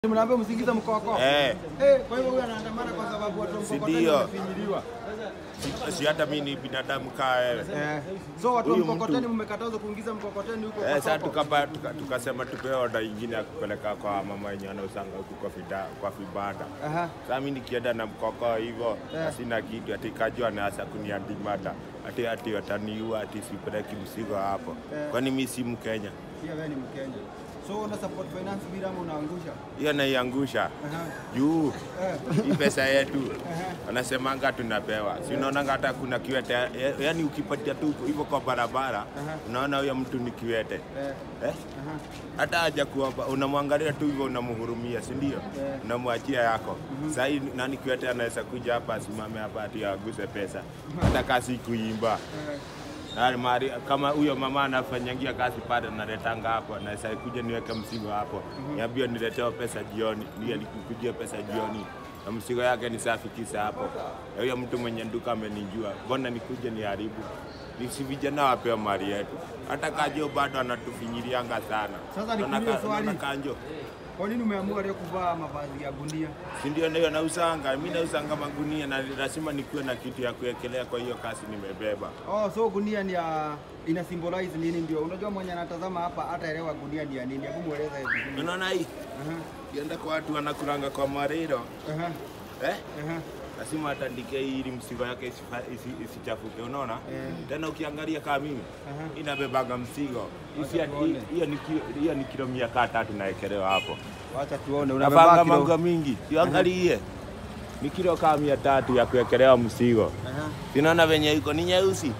Mnaambia msingize mkoko. Eh. Eh, kwa hivyo huyu anaandamana kwa sababu watu wa Si mkokoteni ndio? wamefinyiliwa. Si- si hata mimi ni binadamu kaa wewe. Eh. So watu wa Huyu mkokoteni mtu- mmekatazwa kuingiza mkokoteni huko Eh, kwa sasa soko. tukapa- tuka- tukasema tupewe oda ingine ya kupeleka kwa mama wenye wanausanga huku kwa vida, kwa vibanda. Aha. Sasa mimi nikienda na mkoko hivyo Eh. na sina kitu, ati kajua anaanza kuniandimata ati ati wataniua ati sipeleki mzigo hapo. Eh. Kwani mimi si Mkenya? Pia wewe ni Mkenya. So una support finance bila ama unaangusha? Hiyo naiangusha Aha. juu Eh. hii pesa yetu Aha. wanasemanga tunapewa, si unaonanga hata kuna kiwete, ya- yaani ukipatia tu hivyo kwa barabara Aha. unaona huyo mtu ni kiwete Eh. eh? Aha. hata haja kuomba, unamwangalia tu hivyo, unamhurumia, si ndio? Yeah. Unamwachia yako. Sasa hii nani kiwete anaweza kuja hapa asimame hapa ati aguse pesa, hata kasi kuimba Eh. Na mari, kama huyo mama anafanyangia kazi pale naletanga hapo, naweza kuja niweke mzigo hapo, niambie niletewa pesa jioni, ndio nikujia pesa jioni na mzigo yake ni safi kisa hapo. Na huyo mtu mwenye duka amenijua, mbona nikuje niharibu? Ni si vijana wapewa mali yetu, hata Kanjo bado anatufinyilianga sana. Sasa nikuulize Unaona- swali. unaona Kanjo Kwa nini umeamua leo kuvaa mavazi ya gunia? si ndio ndio nausanga mimi, nausanga magunia na lazima nikuwe na kitu ya kuwekelea kwa hiyo kasi nimebeba. Oh, so gunia ni ya ina symbolize nini ndio? Unajua mwenye anatazama hapa hataelewa gunia ni ya nini. Hebu mueleza hivi. Unaona hii Aha. kienda kwa watu wanakulanga kwa mariro Aha. eh? Aha. lazima atandike hii ili msigo yake isifa- isi- isichafuke, unaona Eh. tena. Ukiangalia kama mimi Aha. inabebaga msigo Isi- Wacha tuone. hiyo ni kilo- hiyo ni kilo mia kaa tatu naekelewa hapo, Wacha tuone nafanga unabeba mango kilo. mingi, siangalie ni kilo kaa mia tatu ya kuekelewa msigo. Aha. Sinaona venye iko ni nyeusi,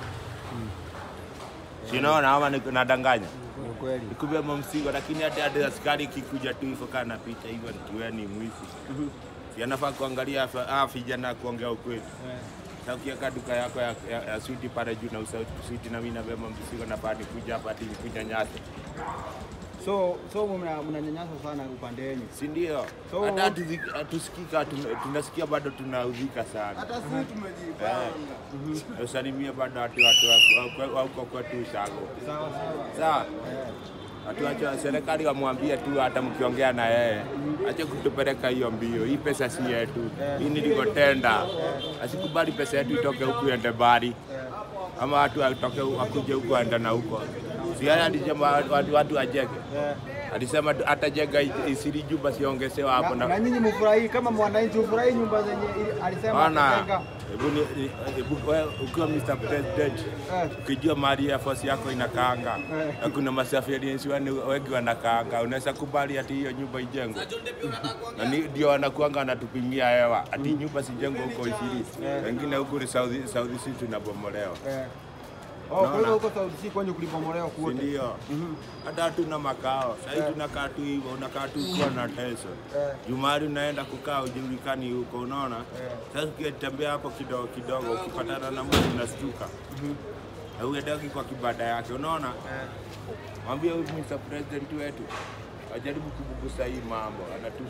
sinaona ama niko- nadanganya Ni kweli. nikubeba msigo, lakini hata hata askari kikuja tu hivyo kaa napita hivyo nikiwa ni mwizi, si anafaa kuangalia afa- ah, vijana kuongea ukweli. Eh. Sasa ukiweka duka yako ya, ya, ya switi pale juu na usa switi na mimi nabeba mzigo na bado kuja hapa ati kuja nyasi, So so mna- mnanyanyasa sana upande wenu. si ndio? So- Hata hatuzi- hatusikika tun- tunasikia bado tunaudhika sana. sisi tumejipanga. Usalimie bado watu watu wa- wa huko kwetu Ushago, Sawa sawa. sawa? Watu wacha serikali wamwambie tu, hata mkiongea na yeye ache kutupeleka hiyo mbio. Hii pesa si yetu, hii nilikotenda. Asikubali pesa yetu itoke huku iende mbali, ama watu watoke wakuje huku waende na huko. Si yeye alisema watu, watu wajenge, Eh. alisema tu atajenga isiri jumba siongezewa hapo Na, na na nyinyi mfurahi kama mwananchi ufurahi nyumba zenye ili- alisema Bana, atajenga. hebu ni- ni- hebu wewe ukiwa Mr. President Eh. ukijua mali ya force yako inakaanga Eh. na kuna masafiriensi wengi wanakaanga, unaweza kubali ati hiyo nyumba ijengwe? Na ni- ndio wanakuanga wanatupimia hewa ati nyumba sijengwe huko Isiri, Eh. wengine huku ni South South Sea tunabomolewa, Eh. Oh, kwa Naona. hivyo huko South Sea kwenye kulibomolewa si kuote. ndio? Hata hatuna makao sahii, tunakaa tu hivyo, unakaa tu ukiwa na teso Eh. Jumari unaenda kukaa ujulikani huko, unaona. Eh. Sasa ukitembea hapo kidogo kidogo, ukipatana na mtu unastuka na uendagi kwa kibanda yake, unaona. Eh. Mwambie huyu Mr. President wetu ajaribu kubugusa hii mambo, anatu